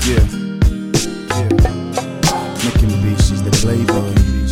Yeah. Yeah. Making beats, she's the playboy.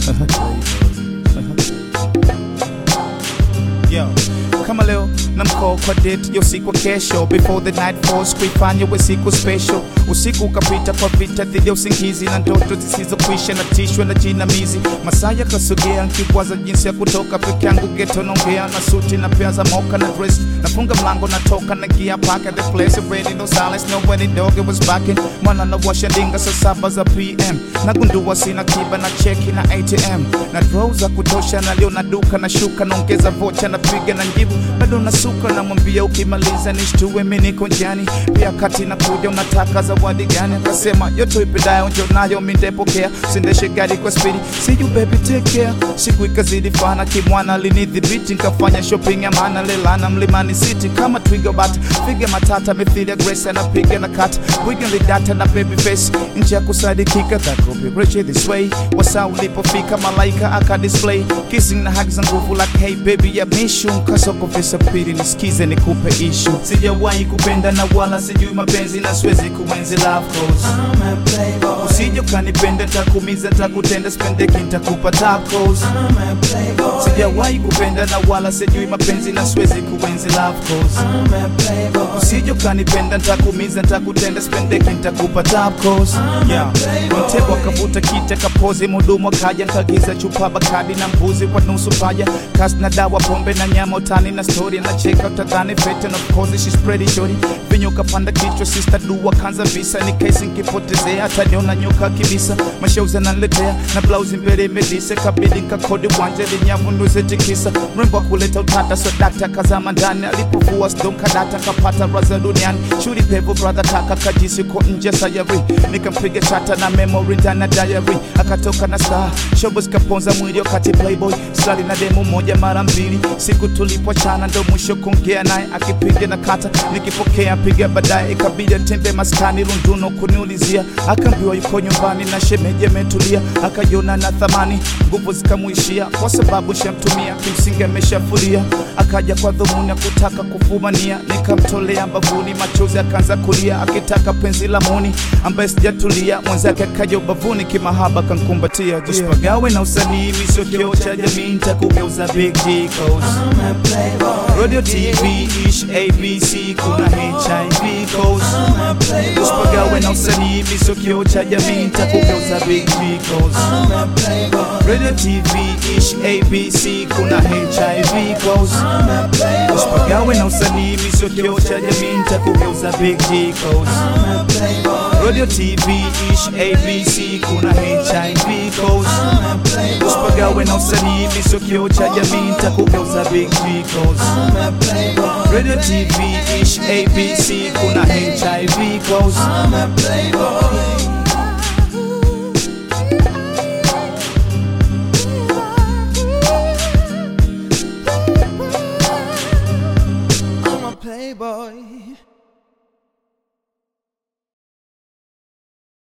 Yo, kama leo na mkoo kwa date yo siku kesho before the night falls kuifanya we siku special usiku ukapita kwa vita dhidi ya usingizi na ndoto zisizokwisha na tishwe na jinamizi masaa yakasogea nkikwaza jinsi ya kutoka peke yangu geto naongea na suti na pia za moka na dress nafunga mlango natoka na gia paka the place ready no silence no when it dog it was backing mwana na washa ndinga saa saba za pm nagundua sina kiba na cheki na atm na draw za kutosha na leo na duka na shuka naongeza vocha napiga na njibu bado nasuka namwambia ukimaliza nishtue mi niko njiani pia kati na kuja unataka zawadi gani akasema yote ipendayo njo nayo mi ndepokea sindeshe gari kwa spidi see you baby take care siku ikazidi fana kimwana linidhibiti nkafanya shopping ya maana lelana mlimani city kama twiga bat figa matata mithili ya grace anapiga na kat wiggly data na baby face nchi ya kusadikika that could be rich this way wasa ulipofika malaika aka display kissing na hug za nguvu like hey baby ya mishu kasoko visa pili nisikize nikupe ishu sijawahi kupenda na wala sijui mapenzi na siwezi kuenzi love goals I'm a playboy. usije ukanipenda takumiza takutenda spendeki ntakupa tacos I'm a playboy. sijawahi kupenda na wala sijui mapenzi na siwezi kuenzi love goals I'm a playboy. usije ukanipenda ntakumiza ntakutenda spendeki ntakupa tacos yeah. mtego akavuta kiti akapozi mudumu akaja nkagiza chupa bakadi na mbuzi kwa nusu paja kasi na dawa pombe na nyama utani na story na cheka utadhani fete na of course she's pretty shorty vinyo kapanda kichwa sister dua kanza visa ni kesi nkipotezea ataniona nyoka kibisa mashauzi ananiletea na blausi mbele imedise kabidi nkakodi wanja linyavunduze tikisa mrembo akuleta utata so dakta kazama ndani alipovua sdomkadata kapata raza duniani shuri pevu brother kaka kajisi ko nje sayari nikampiga chata na memory ndani ya diary akatoka na star shobo zikaponza mwili wakati playboy sali na demo moja mara mbili siku tulipochana ndo mwisho kuongea naye akipiga na kata nikipokea piga baadaye ikabidi atembe maskani lunduno kuniulizia akaambiwa yuko nyumbani na shemeji ametulia akajiona na thamani nguvu zikamuishia kwa sababu shamtumia kimsingi ameshafulia akaja kwa dhumuni ya kutaka kufumania nikamtolea mbavuni machozi akaanza kulia akitaka penzi la moni ambaye sijatulia mwenzake akaja ubavuni kimahaba kankumbatia usipagawe na usanii misio kioo cha jamii ntakugeuza big G codes. I'm a playboy. radio tv ish abc kuna hiv codes. I'm a playboy. usipagawe na usanii misio kioo cha jamii ntakugeuza big G codes. I'm a playboy. radio tv ish abc kuna hiv codes. I'm a playboy. usipagawe na usanii misio kioo cha jamii ntakugeuza big G codes. I'm a playboy. radio tv ish abc kuna hiv codes. I'm a playboy. usipagawe na usanii misio kioo cha jamii ntakugeuza big G codes. I'm a playboy. radio tv ish abc kuna hiv codes. I'm a playboy.